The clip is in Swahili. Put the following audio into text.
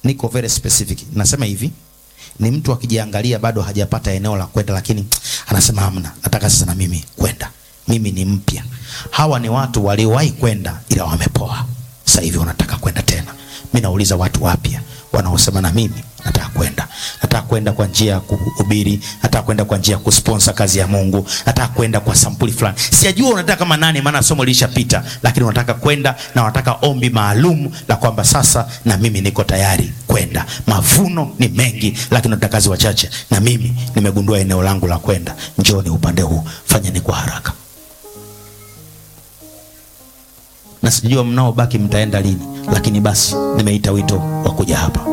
niko very specific. Nasema hivi, ni mtu akijiangalia bado hajapata eneo la kwenda, lakini anasema hamna, nataka sasa na mimi kwenda, mimi ni mpya. Hawa ni watu waliowahi kwenda ila wamepoa, sasa hivi wanataka kwenda tena. Mimi nauliza watu wapya wanaosema na mimi nataka kwenda, nataka kwenda kwa njia ya kuhubiri, nataka kwenda kwa njia ya kusponsor kazi ya Mungu, nataka kwenda kwa sampuli fulani. Sijajua unataka kama nani, maana somo lilishapita, lakini unataka kwenda na unataka ombi maalum la kwamba sasa na mimi niko tayari kwenda. Mavuno ni mengi, lakini watakazi wachache, na mimi nimegundua eneo langu la kwenda. Njooni upande huu, fanyeni kwa haraka. Na sijua mnaobaki mtaenda lini, lakini basi nimeita wito wa kuja hapa.